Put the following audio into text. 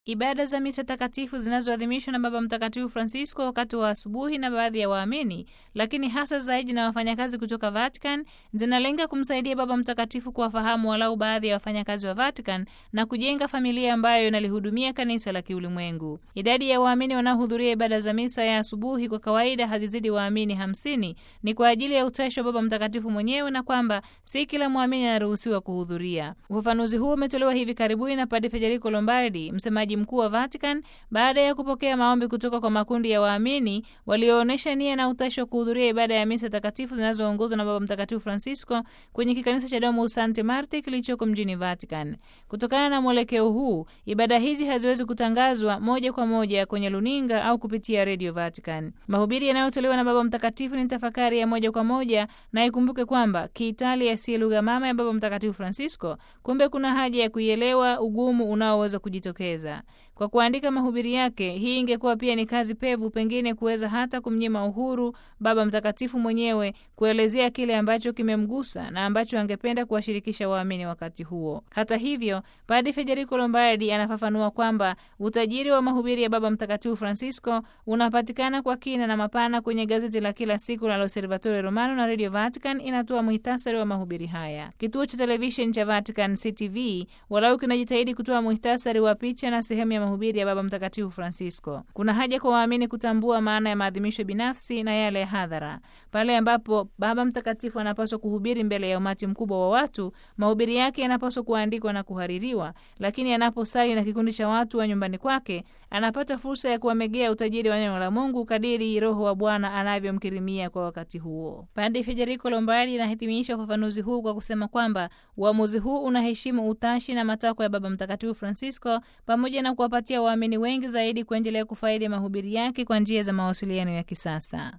Ibada za misa takatifu zinazoadhimishwa na Baba Mtakatifu Francisco wakati wa asubuhi na baadhi ya waamini, lakini hasa zaidi na wafanyakazi kutoka Vatican, zinalenga kumsaidia Baba Mtakatifu kuwafahamu walau baadhi ya wafanyakazi wa Vatican na kujenga familia ambayo inalihudumia kanisa la kiulimwengu. Idadi ya waamini wanaohudhuria ibada za misa ya asubuhi kwa kawaida hazizidi waamini hamsini. Ni kwa ajili ya utashi wa Baba Mtakatifu mwenyewe na kwamba si kila mwamini anaruhusiwa kuhudhuria. Ufafanuzi huu umetolewa hivi karibuni na Padre Federico Lombardi, msemaji mkuu wa Vatican baada ya kupokea maombi kutoka kwa makundi ya waamini walioonyesha nia na utashi wa kuhudhuria ibada ya misa takatifu zinazoongozwa na Baba Mtakatifu Francisco kwenye kikanisa cha Domus Sancti Martyr kilichoko mjini Vatican. Kutokana na mwelekeo huu, ibada hizi haziwezi kutangazwa moja kwa moja kwenye luninga au kupitia Radio Vatican. Mahubiri yanayotolewa na Baba Mtakatifu ni tafakari ya moja kwa moja, na ikumbuke kwamba Kiitalia si lugha mama ya Baba Mtakatifu Francisco. Kumbe kuna haja ya kuielewa ugumu unaoweza kujitokeza kwa kuandika mahubiri yake. Hii ingekuwa pia ni kazi pevu, pengine kuweza hata kumnyima uhuru Baba Mtakatifu mwenyewe kuelezea kile ambacho kimemgusa na ambacho angependa kuwashirikisha waamini wakati huo. Hata hivyo, Padre Federico Lombardi anafafanua kwamba utajiri wa mahubiri ya Baba Mtakatifu Francisco unapatikana kwa kina na mapana kwenye gazeti la kila siku la L'Osservatore Romano, na Radio Vatican inatoa muhtasari wa mahubiri haya. Kituo cha televisheni cha Vatican CTV walau kinajitahidi kutoa muhtasari wa picha na sehemu ya mahubiri ya Baba Mtakatifu Francisco. Kuna haja kwa waamini kutambua maana ya maadhimisho binafsi na yale ya hadhara. Pale ambapo Baba Mtakatifu anapaswa kuhubiri mbele ya umati mkubwa wa watu, mahubiri yake yanapaswa kuandikwa na kuhaririwa, lakini anaposali na kikundi cha watu wa nyumbani kwake, anapata fursa ya kuwamegea utajiri wa neno la Mungu kadiri Roho wa Bwana anavyomkirimia kwa wakati huo. Padre Federico Lombardi anahitimisha ufafanuzi huu kwa kusema kwamba uamuzi huu unaheshimu utashi na matakwa ya Baba Mtakatifu Francisco pamoja na kuwapatia waamini wengi zaidi kuendelea kufaidi mahubiri yake kwa njia za mawasiliano ya kisasa.